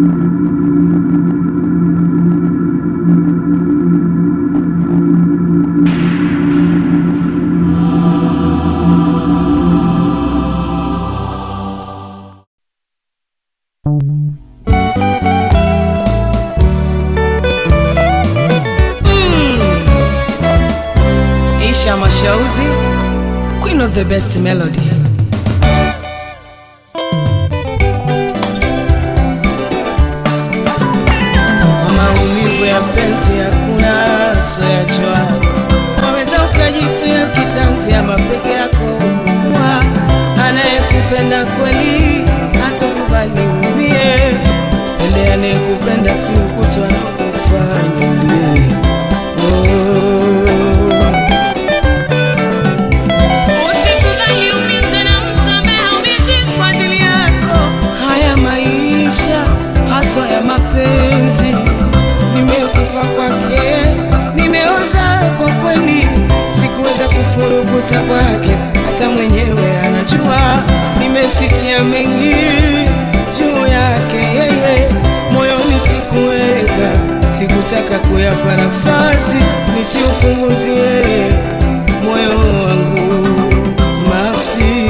Isha Mashauzi, queen of the best melody. Kwa maumivu ya penzi hakuna soyachwa, waweza ukajitia kitanzi ama peke yako kuwa anayekupenda kweli hatokubali umie. Pende anayekupenda si ukutwa na kufanya ulie. Oh. Usikubali umizwe na mtu ambaye haumizwi kwa ajili yako. Haya maisha haswa ya mapenzi, nimekufa kwake, nimeoza kwa kweli, sikuweza kufurukuta kwake, hata mwenyewe anajua. Nimesikia mengi juu yake yeye, moyoni sikuweka, sikutaka kuyapa nafasi nisiupunguzie moyo wangu Maxi.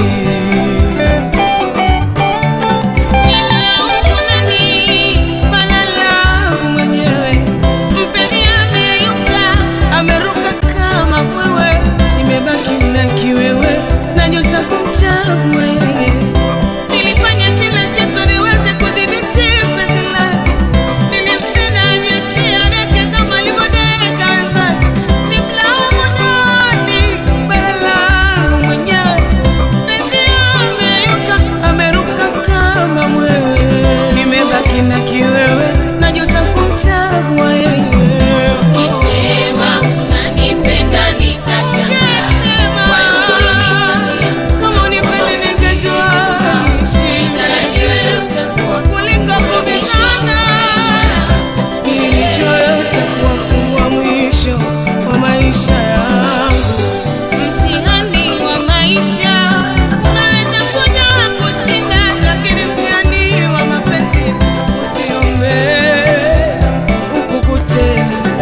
Nimelaumu nani? Bala langu mwenyewe. Mpenzi ameyuka, ameruka kama mwewe, nimebaki na kiwewe, najuta kumchagua yeye. nilifanya kila kitu niweze kudhibiti penzi lake. Nilimpenda ajiachie adeke kama alivyodeka wenzake. Nimlaumu nani? Bara langu mwenyewe, Mpenzi ameyuka, ameruka kama mwewe, nimebaki na kiwewe, najuta kumchagua yeye. Ukisema unanipenda nitashangaa. Kwa yote ulionifanyia, Kama unipende ningejua nitarajia utakuwa kuliko kubishana Nilijua utakuwa fungua mwisho wa maisha yangu. Mtihani wa maisha unaweza kuja kushinda, lakini mtihani wa mapenzi usiombe ukukute.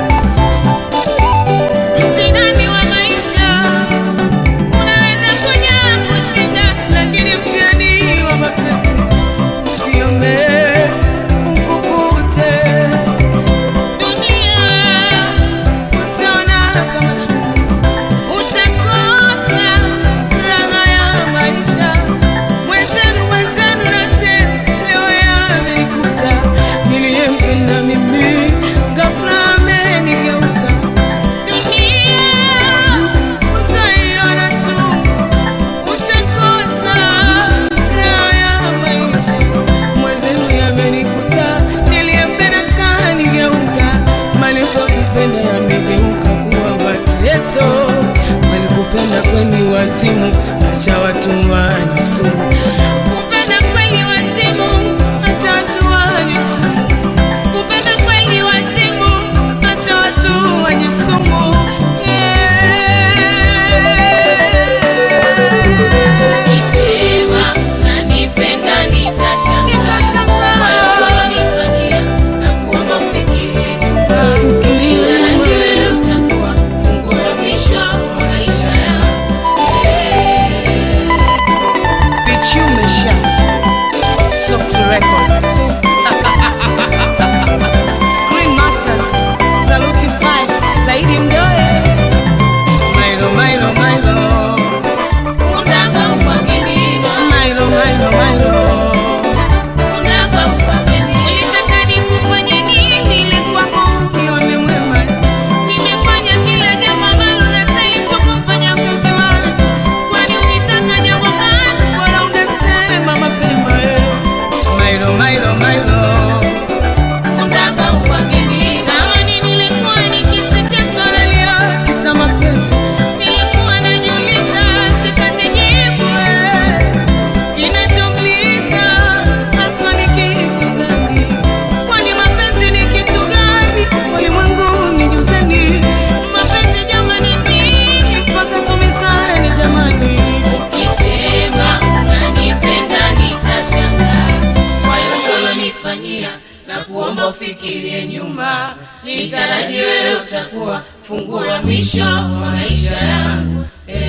mtihani wa maisha unaweza kuja kushinda, Lakini mtihani wa mapenzi usiombe ukukute. dunia Utaona kama chungu, utakosa raha ya maisha. Mwenzenu, mwenzenu nasema leo yamenikuta. Niliyempenda mimi ghafla amenigeuka. dunia Usaiona tu utakosa raha ya maisha. Mwenzenu yamenikuta, niliyempenda kanigeuka. Malipo kupenda yamegeuka kuwa mateso. Walikupenda kweni wazimu, acha watu wanywe sumu. kupenda kweli wazimu, Acha watu wanywe sumu. kupenda kweli wazimu, Acha watu wanywe sumu. Yeah. ukisema unanipenda nitashangaa. Nitashangaa. Kwa yote ulionifanyia, nakuomba ufikirie nyuma. Fikiria nyuma. Nitarajia utakuwa funguo ya mwisho wa maisha yangu. Bichume Sha Soft Records Screen Masters Saluti Files Saidi Mdoe Mailo Mailo Mailo Unataka upangiliwa, Mailo Mailo Mailo unataka upangiliwa. Ulitaka nikufanye nini ili kwako Nione mwema Nimefanya kila jambo ambalo nastahili tu kufanya mpenzi wangu. Kwani ulitaka jambo gani? Bora ungesema mapema eh. Mailo Mailo na kuomba ufikirie nyuma, nitaraji wewe utakuwa funguo ya mwisho wa maisha yangu. Eh.